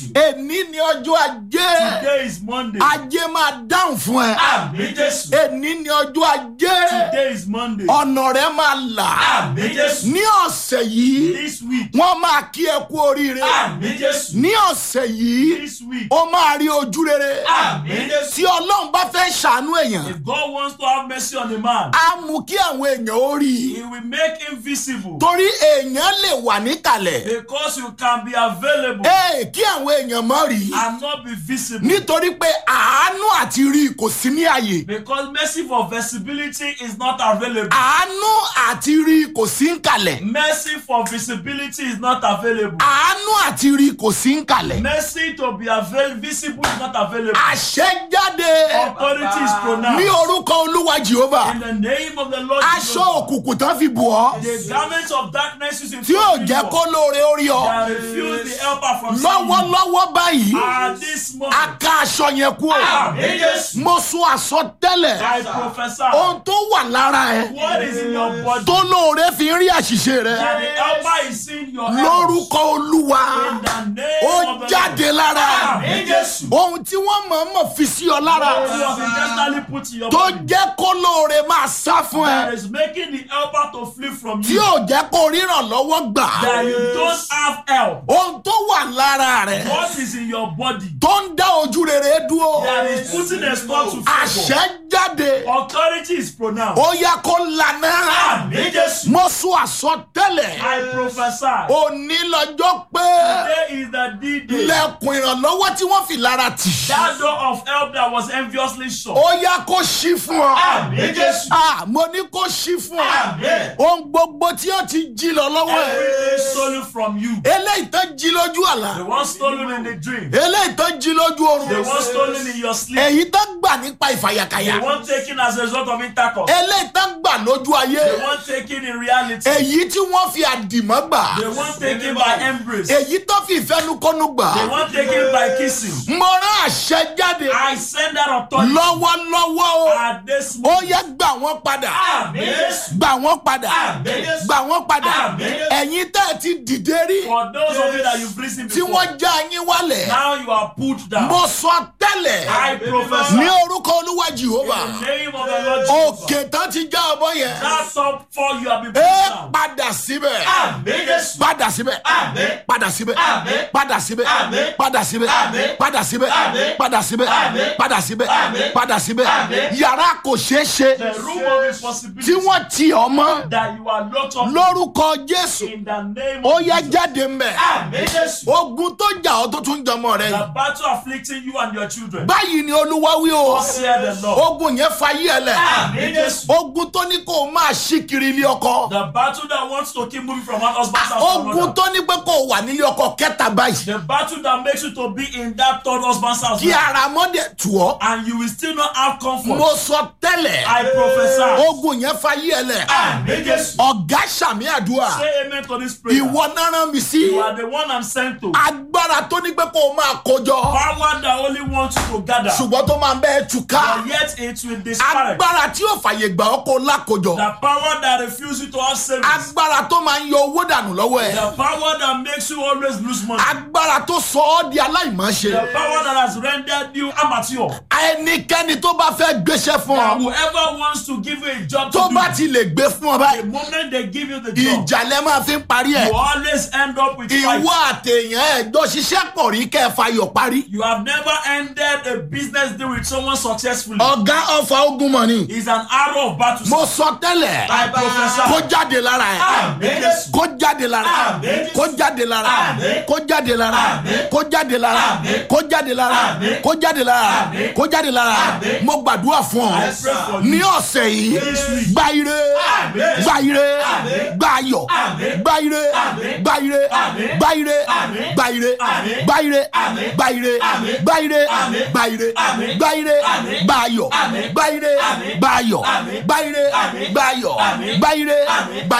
èní ni ọjọ́ ajé Today is Monday. ajé máa dáhùn fún ẹ Àmì Jésù. èní ni ọjọ́ ajé Today is Monday. ọ̀nà rẹ máa là Àmì Jésù. ní ọ̀sẹ̀ yìí This week. wọ́n máa kí ẹ kú oríire Àmì Jésù. ní ọ̀sẹ̀ yìí This week. ó máa rí ojú rere Àmì Jésù. tí ọlọ́run bá fẹ́ ṣàánú èèyàn If God wants to have mercy on a man, á mú kí àwọn èèyàn ó rí i He will make him visible torí èèyàn lè wà níkàlẹ̀ because you can be available ee kí àwọn èèyàn mọ̀ rí i and not be visible. nítorí pé àánú àti rí i kò sí ní àyè Because mercy for visibility is not available. àánú àti rí i kò sí ń kalẹ̀ Mercy for visibility is not available. àánú àti rí i kò sí ń kalẹ̀ Mercy to be avail- visible is not available. àṣẹ jáde Authority is ní pronounced. orúkọ olúwa jehova In the name of the Lord aṣọ Jesus. òkùnkùn tán fi bù ọ́ The garments of darkness is in tí yóò jẹ́ kó lóore ó rí ọ that refuse the helper from seeing you. lọ́wọ́lọ́wọ́ báyìí At this a moment, ká aṣọ yẹn kú o Àmì Jésù. mo sún àsọtẹ́lẹ̀ I prophesy ohun tó wà lára ẹ what is in your body tó lóore fi ń rí àṣìṣe rẹ that the helper is seeing your health. lórúkọ olúwa In the name ó of the jáde Lord. lára Àmì Jésù. ohun tí wọ́n mọ̀ọ́mọ̀ fi sí ọ lára What was intentionally put in your tó body jẹ́ kó lóore máa sá fún that ẹ is making the helper to flee from tí you. ò jẹ́ kó ríran lọ́wọ́ gbà That you don't have help. ohun tó wà lára rẹ What is in your body tó ń dá ojú rere dúró that is putting a stop to favor. àṣẹ jáde Authority is pronounced. ó yẹ kó lànà Àmì Jésù. mo sún àsọtẹ́lẹ̀ I prophesy. òní lọ́jọ́ pé Today is the D-Day. lẹ́kùn ìrànlọ́wọ́ tí wọ́n fi lára tì That door of help that was enviously shut. ó yẹ kó ṣí fún ọ. Àmì Jésù. Ah, mo ní kó ṣí fún ọ. Àmín. ohun gbogbo tí ó ti jí lọ lọ́wọ́ ẹ̀. Everything stolen from you. eléyìí tó jí lójú àlá. The one stolen in the dream. eléyìí tó jí lójú The oorun. one stolen in your sleep. èyí tó gbà nípa The ìfàyàkàyà. one taken as a result of intercourse. eléyìí tó gbà lójú The ayé. one taken in reality. èyí tí wọ́n fi àdìmọ́ gbà. The one taken by embrace. The èyí tó fi ìfẹnukọ́nu gbà. one taken by kissing. mo rán àṣẹ jáde. I send that authority lọ́wọ́lọ́wọ́ o. at this ó moment. yẹ gbà wọ́n padà. Àmì Jésù. gbà wọ́n padà. Àmín. gbà wọ́n padà. Àmín. ẹ̀yin tẹ́ ẹ ti dìde rí. For those of you that you've risen tí before. wọ́n já yín wálẹ̀. Now you are put down. mo sọ tẹ́lẹ̀ I prophesy. ní orúkọ olúwa jehova In the name of the Lord Jesus. òkè tán ti já ọmọ yẹn That's up for you have been put ẹ down. padà síbẹ̀ Àmì Jésù. padà síbẹ̀ Àmín. padà síbẹ̀ Àmín. padà síbẹ̀ Àmín. padà síbẹ̀ Àmín. padà síbẹ̀ Àmín. padà síbẹ̀ Àmín. padà síbẹ̀ Àmín. padà síbẹ̀ Àmín. yàrá kò ṣeé ṣe The room of tí impossibility wọ́n ti ọmọ that you are locked up lórúkọ jésù in the name ó of yẹ Jesus. jáde mbẹ Àmì Jésù. ogun tó jà ọ́ tó tún jọmọ rẹ The yìí battle afflicting you and your children. báyìí ni olúwa wí o Thus saith the Lord. ogun yẹn fayé ẹ lẹ. Àmì Jésù. ogun tó ní kó o máa ṣí kiri ilé ọkọ The battle that wants to keep moving from one husband's house to ogun another. tó ní pé kó o wà nílé ọkọ kẹta báyìí The battle that makes you to be in that third husband's house. kí ara mọ́dẹ̀ tù ọ́ And you will still not have comfort. mo sọ tẹ́lẹ̀ I prophesy. ogun yẹn fayé ẹ lẹ̀ Àmì Jésù. ọ̀gá sàmì àdúrà Say amen to this prayer. ìwọ náà rán mi sí You are the one I'm sent to. agbára tó ní pé kó o máa kójọ Power that only wants you to gather. ṣùgbọ́n tó máa bẹ́ẹ̀ túká But yet it will discourage. agbára tí yóò fàyè gbà ọ́ kó o lákòjọ The power that refuses you to have savings. agbára tó máa ń yọ owó dànù lọ́wọ́ ẹ̀ The power that makes you always lose money. agbára tó sọ ọ́ di aláìmọ̀ọ́ṣe The power that has rendered you amateur. ẹnikẹ́ni tó bá fẹ́ gbéṣẹ́ fún That ọ whoever wants to give you a job to tó do, bá ti lè gbé fún ọ the báyìí moment they give you the job, ìjà lẹ máa fi ń parí ẹ you always end up with fight. ìwọ àtẹ̀yàn ẹ̀jọ́ ṣiṣẹ́ pọ̀ rí kẹ́ ẹ fayọ̀ parí. You have never ended a business deal with someone successfully. ọ̀gá ọ̀fà ogun mọ̀ ni It's an arrow of battle. mo sọ tẹ́lẹ̀ I prophesy. kó jáde lára ẹ̀ Àmín Jésù. kó jáde lára ẹ̀ Àmín. kó jáde lára ẹ̀ Àmín. kó jáde lára ẹ̀ Àmín. kó jáde lára ẹ̀ Àmín. kó jáde lára ẹ̀ Àmín. kó jáde lára ẹ̀ Àmín. kó jáde lára ẹ̀ Àmín. mo gbàdúrà fún ọ I pray for you. ní ọ̀sẹ̀ yìí This week. gba ire Àmín. gba ire Àmín. gba ayọ̀ Àmín. gba ire Àmín. gba ire Àmín. gba ire Àmín. gba ire Àmín. gba ire Àmín. gba ire Àmín. gba ire Àmín. gba ire Àmín. gba ire Àmín. gba ayọ̀ Àmín. gba ire Àmín. gba ayọ̀ Àmín. gba ire Àmín. gba ayọ̀ Àmín. gba ire Àmín. gba